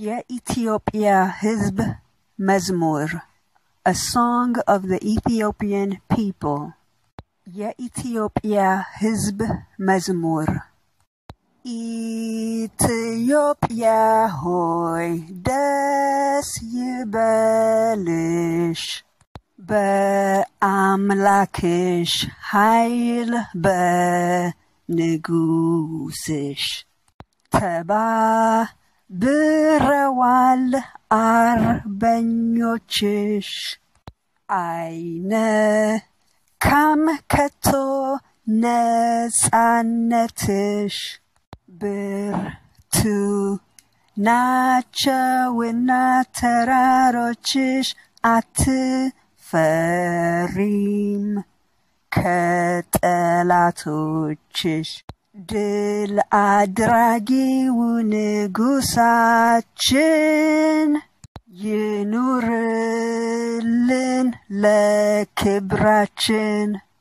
የኢትዮጵያ ሕዝብ መዝሙር A Song of the Ethiopian People የኢትዮጵያ ሕዝብ መዝሙር ኢትዮጵያ ሆይ ደስ ይበልሽ በአምላክሽ ኃይል በንጉስሽ ተባብረዋል አርበኞችሽ አይነ ካም ከቶ ነጻነትሽ ብርቱ ናቸውና ተራሮችሽ አትፈሪም ከጠላቶችሽ ድል አድራጊው ንጉሳችን ይኑርልን ለክብራችን